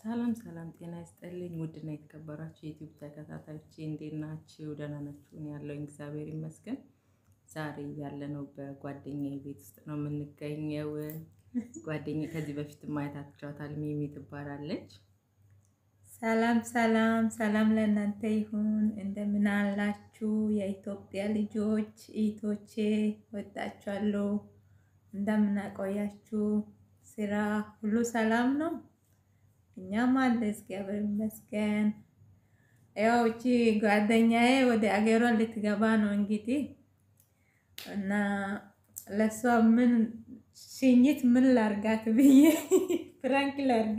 ሰላም ሰላም፣ ጤና ይስጥልኝ ውድና የተከበራችሁ የዩቲዩብ ተከታታዮች እንዴት ናችሁ? ደህና ናችሁ? እኔ ያለሁኝ እግዚአብሔር ይመስገን። ዛሬ ያለነው በጓደኛዬ ቤት ውስጥ ነው የምንገኘው። ጓደኛዬ ከዚህ በፊት ማየታችኋታል፣ ሚሚ ትባላለች። ሰላም ሰላም ሰላም ለእናንተ ይሁን። እንደምን አላችሁ የኢትዮጵያ ልጆች እህቶቼ፣ ወጣችኋለሁ። እንደምን አቆያችሁ? ስራ ሁሉ ሰላም ነው? እኛም አለ እግዚአብሔር ይመስገን። ያው እቺ ጓደኛዬ ወደ አገሯ ልትገባ ነው እንግዲህ እና ለሷ ምን ሽኝት ምን ላርጋት ብዬ ፍራንክ ላርግ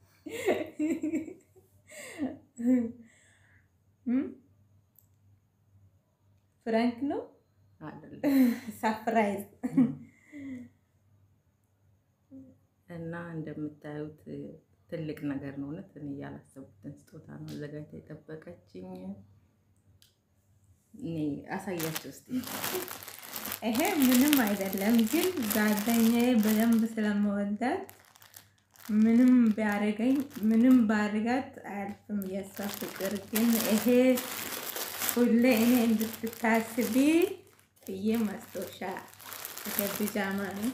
ፍራንክ ነው አይደለም ሳፕራይዝ እና እንደምታዩት ትልቅ ነገር ነው። እውነት እኔ ያላሰቡትን ስጦታ ነው አዘጋጅታ የጠበቀችኝ። እኔ አሳያቸው እስኪ። ይሄ ምንም አይደለም፣ ግን ጓደኛዬ በደንብ ስለመወዳት ምንም ቢያደርገኝ ምንም ባድርጋት አያልፍም የእሷ ፍቅር። ግን ይሄ ሁሌ እኔ እንድትታስቢ ብዬ ማስታወሻ ይሄ ቢጃማ ነው።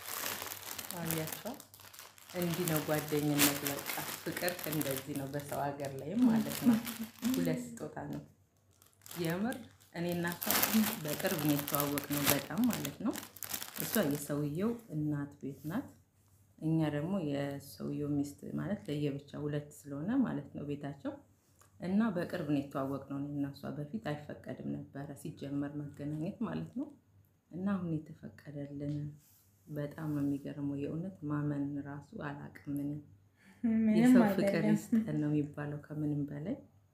አያቸው እንዲህ ነው ጓደኝነት። በቃ ፍቅር እንደዚህ ነው፣ በሰው ሀገር ላይም ማለት ነው። ሁለት ስጦታ ነው የምር። እኔ እና እሷ በቅርብ ነው የተዋወቅነው በጣም ማለት ነው። እሷ የሰውየው እናት ቤት ናት፣ እኛ ደግሞ የሰውየው ሚስት ማለት ለየብቻ ሁለት ስለሆነ ማለት ነው ቤታቸው እና በቅርብ ነው የተዋወቅነው። እኔ እና እሷ በፊት አይፈቀድም ነበረ ሲጀመር መገናኘት ማለት ነው። እና አሁን የተፈቀደልን በጣም ነው የሚገርመው። የእውነት ማመን ራሱ አላቅም። እኔ ምንም የሰው ፍቅር አይደለም። ይስጠን ነው የሚባለው ከምንም በላይ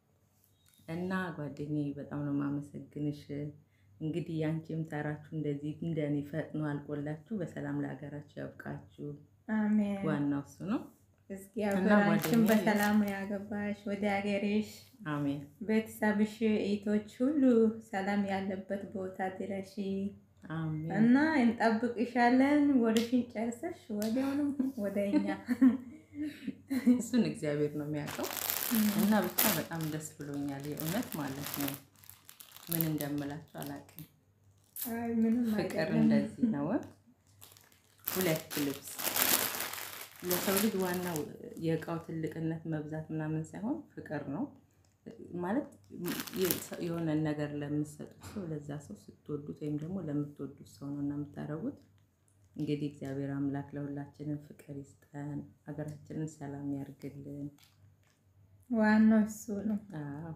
እና ጓደኛዬ በጣም ነው የማመሰግንሽ። እንግዲህ ያንቺም ተራችሁ እንደዚህ እንደኔ ፈጥኖ አልቆላችሁ በሰላም ለሀገራችሁ ያብቃችሁ። አሜን። ዋናው እሱ ነው። እስኪ እና ሀገራችን ጓደኛዬ- በሰላም ያገባሽ ወደ ሀገሬሽ አሜን ቤተሰብሽ እህቶች ሁሉ ሰላም ያለበት ቦታ ድረሺ አሜን። እና እንጠብቅሻለን። ወደሽን ጨርሰሽ ወዲያውንም ወደ እኛ እሱን እግዚአብሔር ነው የሚያውቀው። እና ብቻ በጣም ደስ ብሎኛል የእውነት ማለት ነው። ምን እንደምላችሁ አላውቅም። አይ ምንም ፍቅር አይደለም። እንደዚህ ነው። ሁለት ልብስ ለሰው ልጅ ዋናው የእቃው ትልቅነት መብዛት ምናምን ሳይሆን ፍቅር ነው ማለት የሆነ ነገር ለምትሰጡት ሰው ለዛ ሰው ስትወዱት ወይም ደግሞ ለምትወዱት ሰው ነው እና የምታደርጉት። እንግዲህ እግዚአብሔር አምላክ ለሁላችንም ፍቅር ይስጠን፣ ሀገራችንን ሰላም ያርግልን። ዋናው እሱ ነው። አዎ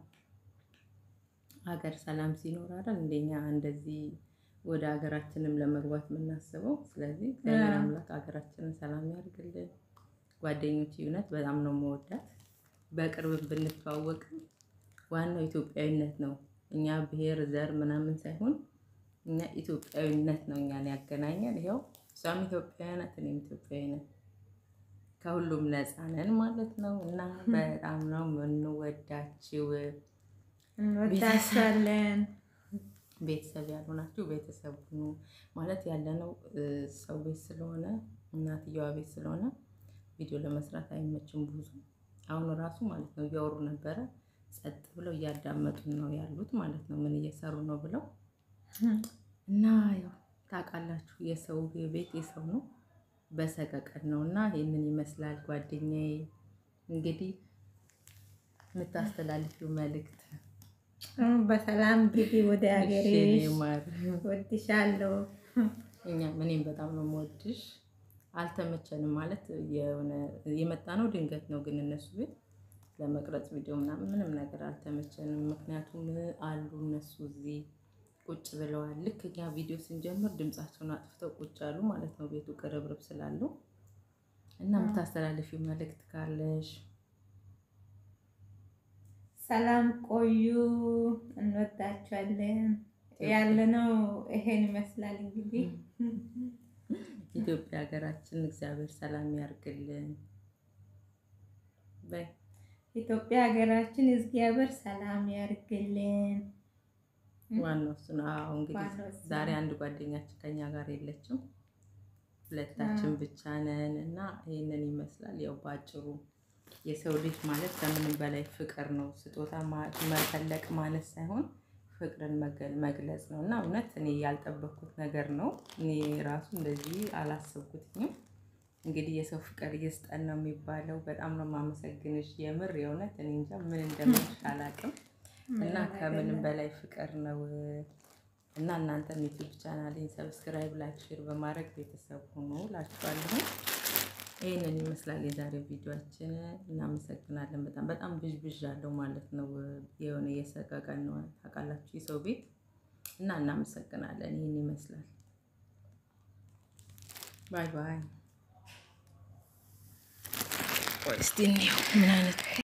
ሀገር ሰላም ሲኖር አይደል እንደኛ እንደዚህ ወደ ሀገራችንም ለመግባት የምናስበው። ስለዚህ እግዚአብሔር አዎ። አምላክ ሀገራችንን ሰላም ያድርግልን። ጓደኞች እውነት በጣም ነው መወዳት። በቅርብ ብንተዋወቅም ዋናው ኢትዮጵያዊነት ነው። እኛ ብሔር፣ ዘር ምናምን ሳይሆን እኛ ኢትዮጵያዊነት ነው እኛን ያገናኘን። ይኸው እሷም ኢትዮጵያዊ ናት፣ እኔም ኢትዮጵያዊ ነን። ከሁሉም ነፃ ነን ማለት ነው እና በጣም ነው የምንወዳችው። እንወዳችኋለን። ቤተሰብ ያልሆናችሁ ቤተሰብ ሁኑ ማለት ያለነው እ፣ ሰው ቤት ስለሆነ እናትየዋ ቤት ስለሆነ ቪዲዮ ለመስራት አይመችም ብዙ። አሁን ራሱ ማለት ነው እያወሩ ነበረ፣ ጸጥ ብለው እያዳመጡን ነው ያሉት ማለት ነው ምን እየሰሩ ነው ብለው እና ያው ታውቃላችሁ የሰው ቤት የሰው ነው በሰቀቀን ነው እና ይህንን ይመስላል ጓደኛዬ። እንግዲህ የምታስተላልፊው መልእክት በሰላም ግቢ ወደ እሺ፣ ሀገሬሽ። የኔ ማር ወድሻለሁ። እኛ እኔም በጣም ነው የምወድሽ። አልተመቸንም ማለት የሆነ የመጣ ነው ድንገት ነው፣ ግን እነሱ ቤት ለመቅረጽ ቪዲዮ ምናምን ምንም ነገር አልተመቸንም። ምክንያቱም አሉ እነሱ እዚህ ቁጭ ብለዋል። ልክ እኛ ቪዲዮ ስንጀምር ድምጻቸውን አጥፍተው ቁጭ አሉ ማለት ነው፣ ቤቱ ቅርብርብ ስላለው እና የምታስተላልፊው መልእክት ካለሽ ሰላም ቆዩ። እንወዳችኋለን። ያለነው ይሄን ይመስላል እንግዲህ ኢትዮጵያ ሀገራችን እግዚአብሔር ሰላም ያርግልን። በይ ኢትዮጵያ ሀገራችን እግዚአብሔር ሰላም ያርግልን። ዋናው እሱ ነው። አዎ እንግዲህ ዋናው እሱ ነው። ዛሬ አንድ ጓደኛችን ከኛ ጋር የለችም። ሁለታችን ብቻ ነን እና ይህንን ይመስላል። ያው በአጭሩ የሰው ልጅ ማለት ከምንም በላይ ፍቅር ነው። ስጦታ መፈለቅ ማለት ሳይሆን ፍቅርን መግለጽ ነው እና እውነት እኔ ያልጠበኩት ነገር ነው። እኔ ራሱ እንደዚህ አላሰብኩትኝም። እንግዲህ የሰው ፍቅር ይስጠን ነው የሚባለው። በጣም ነው የማመሰግንሽ የምር የእውነት እኔ እንጃ ምን እንደምልሽ አላውቅም። እና ከምንም በላይ ፍቅር ነው እና እናንተም ዩቲዩብ ቻናሌን ሰብስክራይብ፣ ላይክ፣ ሼር በማድረግ ቤተሰብ ሆኖ ላችኋለሁ። ይህንን ይመስላል የዛሬው ቪዲዮችን። እናመሰግናለን። በጣም በጣም ብዥ ብዥ አለው ማለት ነው። የሆነ የሰቀቀን ነው ታውቃላችሁ፣ የሰው ቤት እና እናመሰግናለን። ይህን ይመስላል። ባይ ባይ። ቆይ እስቲ እንየው ምን አይነት